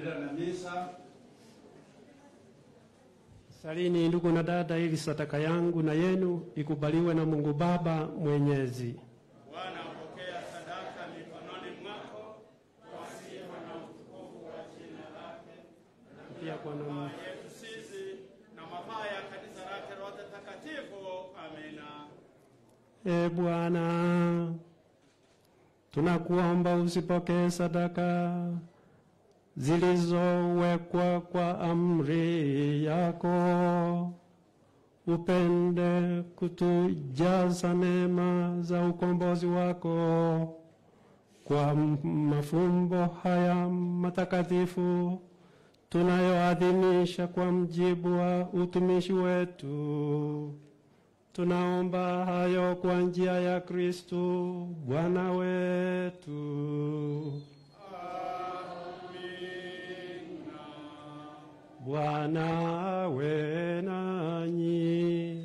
Tunaendelea na misa. Salini ndugu na dada, ili sadaka yangu na yenu ikubaliwe na Mungu Baba Mwenyezi. Bwana apokea sadaka mikononi mwako kwa sifa na utukufu wa jina lake Pia kwa na namna yetu sisi na mafaa ya kanisa lake lote takatifu. Amina. E Bwana, tunakuomba usipokee sadaka zilizowekwa kwa amri yako, upende kutujaza neema za ukombozi wako kwa mafumbo haya matakatifu tunayoadhimisha kwa mjibu wa utumishi wetu. Tunaomba hayo kwa njia ya Kristu Bwana wetu. Bwana awe nanyi.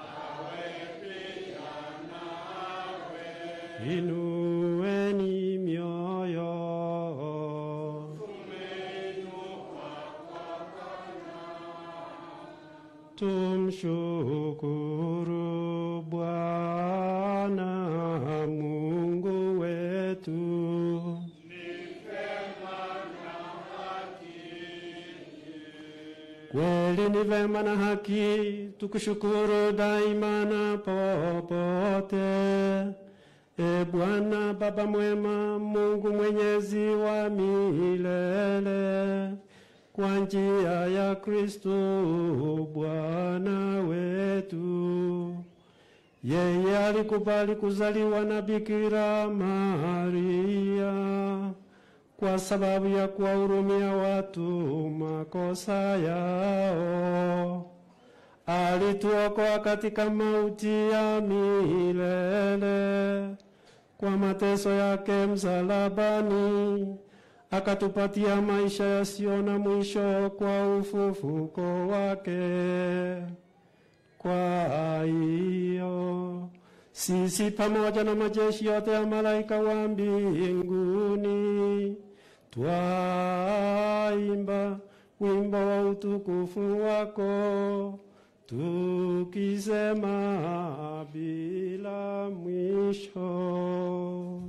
Inueni mioyo. Tumshukuru Bwana Mungu wetu. Kweli ni vema na haki tukushukuru daima na popote. E Bwana Baba mwema, Mungu mwenyezi wa milele, kwa njia ya Kristo Bwana wetu. Yeye alikubali kuzaliwa na Bikira Maria kwa sababu ya kuwahurumia watu makosa yao. Alituokoa katika mauti ya milele kwa mateso yake msalabani, akatupatia maisha yasiyo na mwisho kwa ufufuko wake. Kwa hiyo sisi pamoja na majeshi yote ya malaika wa mbinguni twaimba wimbo wa utukufu wako tukisema bila mwisho.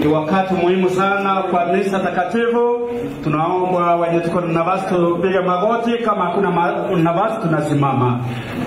Ni wakati muhimu sana kwa misa takatifu. Tunaomba wenye tuko na nafasi tupige magoti, kama hakuna ma- nafasi tunasimama.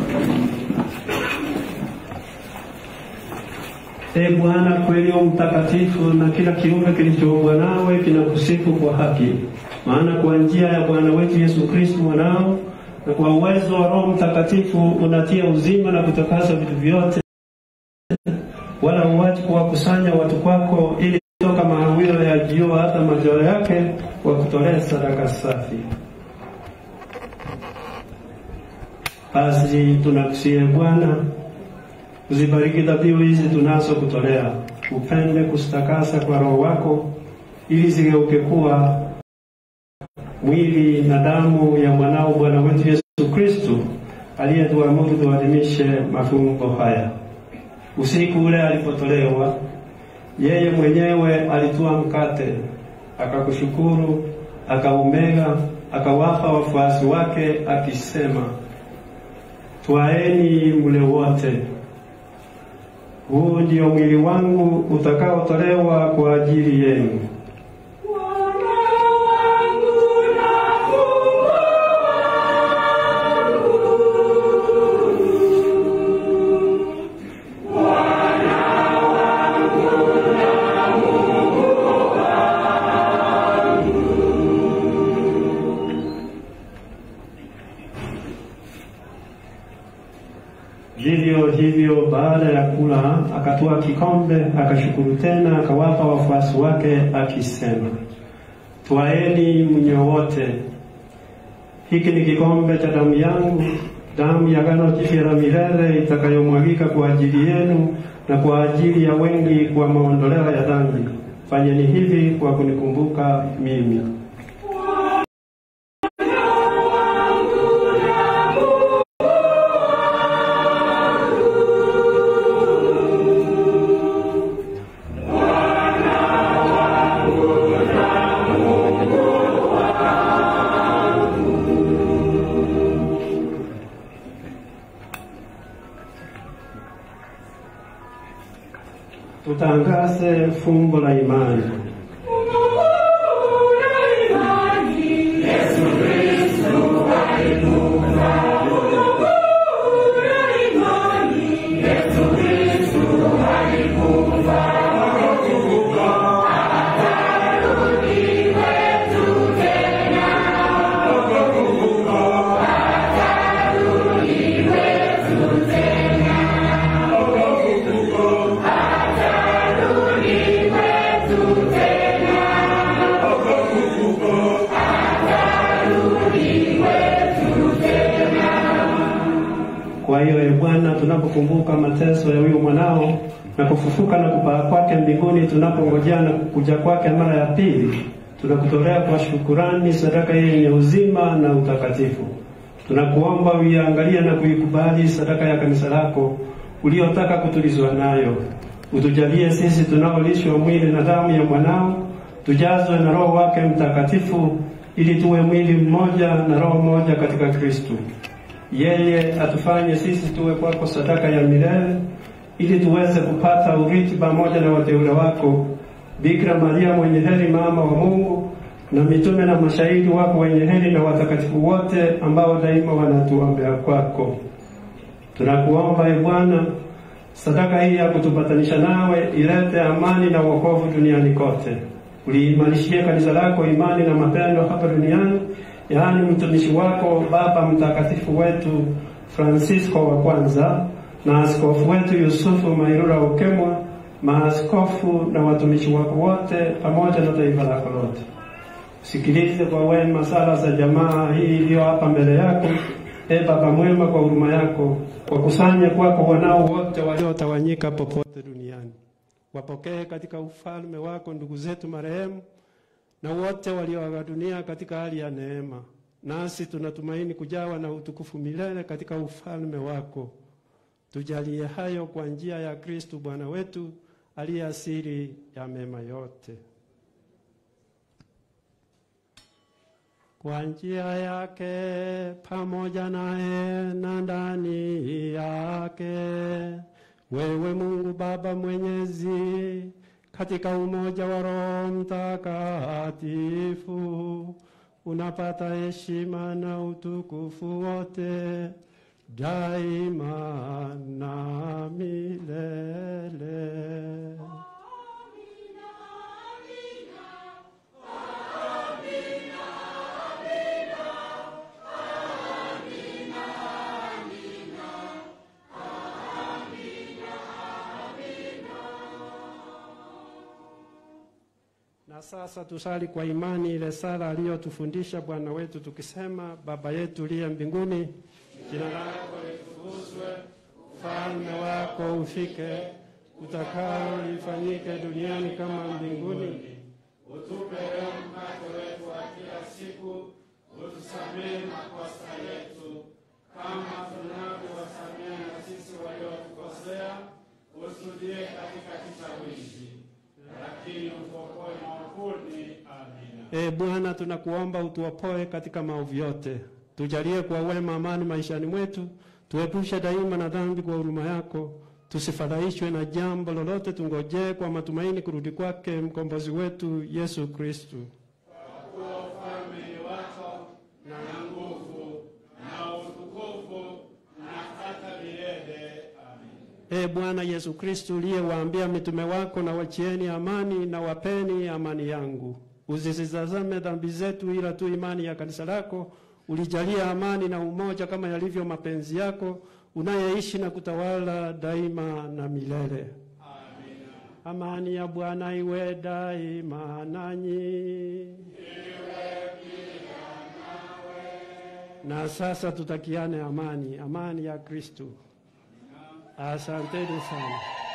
E Bwana, kweli u mtakatifu, na kila kiumbe kilichoumbwa nawe kinakusifu kwa haki. Maana kwa njia ya Bwana wetu Yesu Kristo mwanao, na kwa uwezo wa Roho Mtakatifu unatia uzima na kutakasa vitu vyote, wala huachi kuwakusanya watu kwako, ili toka mahawiro ya jua hata majoro yake wakutolea sadaka safi. Basi tunakusihi Bwana, uzibariki dhabihu hizi tunazo kutolea, upende kuzitakasa kwa Roho wako, ili zigeuke kuwa mwili na damu ya mwanao Bwana wetu Yesu Kristo, aliyetuamuru tuadhimishe mafumbo haya. Usiku ule alipotolewa, yeye mwenyewe alitwaa mkate, akakushukuru, akaumega, akawapa wafuasi wake akisema, twaeni mle wote, huu ndio mwili wangu utakaotolewa kwa ajili yenu. Vivyo hivyo baada ya kula akatoa kikombe, akashukuru tena, akawapa wafuasi wake akisema, twaeni mnywe wote, hiki ni kikombe cha damu yangu, damu ya agano jipya la milele itakayomwagika kwa ajili yenu na kwa ajili ya wengi kwa maondoleo ya dhambi. Fanyeni hivi kwa kunikumbuka mimi. Tutangaze fumbo la imani. Kwa hiyo e Bwana, tunapokumbuka mateso ya huyu mwanao na kufufuka na kupaa kwake mbinguni, tunapongojea na kuja kwake mara ya pili, tunakutolea kwa shukurani sadaka hii yenye uzima na utakatifu. Tunakuomba uiangalie na kuikubali sadaka ya kanisa lako uliotaka kutulizwa nayo. Utujalie sisi tunaolishwa mwili na damu ya mwanao, tujazwe na Roho wake Mtakatifu, ili tuwe mwili mmoja na roho moja katika Kristo. Yeye atufanye sisi tuwe kwako sadaka ya milele, ili tuweze kupata urithi pamoja na wateule wako, Bikira Maria mwenye heri, mama wa Mungu, na mitume na mashahidi wako wenye heri, na watakatifu wote ambao daima wanatuombea kwako. Tunakuomba e Bwana, sadaka hii ya kutupatanisha nawe ilete amani na wokovu duniani kote. Uliimarishie kanisa lako imani na mapendo hapa duniani, yaani mtumishi wako Baba Mtakatifu wetu Francisco wa kwanza na askofu wetu Yusufu Mairura Ukemwa, maaskofu na watumishi wako wote, pamoja na taifa lako lote. Sikilize kwa wema sala za jamaa hii iliyo hapa mbele yako. E Baba mwema, kwa huruma yako wakusanye kwako wanao wote waliotawanyika popote duniani. Wapokee katika ufalme wako ndugu zetu marehemu na wote walioaga dunia katika hali ya neema, nasi tunatumaini kujawa na utukufu milele katika ufalme wako. Tujalie hayo kwa njia ya Kristu Bwana wetu aliye asili ya mema yote. Kwa njia yake pamoja naye na ndani yake, wewe Mungu Baba Mwenyezi, katika umoja wa Roho Mtakatifu unapata heshima na utukufu wote daima na milele. Na sasa tusali kwa imani ile sala aliyotufundisha Bwana wetu tukisema: Baba yetu uliye mbinguni, jina lako litukuzwe, ufalme wako ufike, utakalo lifanyike duniani kama mbinguni. Utupe leo mkate wetu wa kila siku, utusamehe makosa yetu kama tunavyowasamehe na sisi waliotukosea, usitudie katika kishawishi, lakini utuokoe maovuni. Amina. E Bwana, tunakuomba utuopoe katika maovu yote, tujalie kwa wema amani maishani mwetu, tuepushe daima na dhambi kwa huruma yako, tusifadhaishwe na jambo lolote, tungojee kwa matumaini kurudi kwake mkombozi wetu Yesu Kristu. Kuwa ufalme ni wako na nguvu na utukufu na hata milele. Amina. E Bwana Yesu Kristu, uliyewaambia mitume wako, na wachieni amani na wapeni amani yangu, usizitazame dhambi zetu, ila tu imani ya kanisa lako. Ulijalia amani na umoja kama yalivyo mapenzi yako, unayeishi na kutawala daima na milele. Amina. Amani ya Bwana iwe daima nanyi. Na sasa tutakiane amani, amani ya Kristu. Asanteni sana.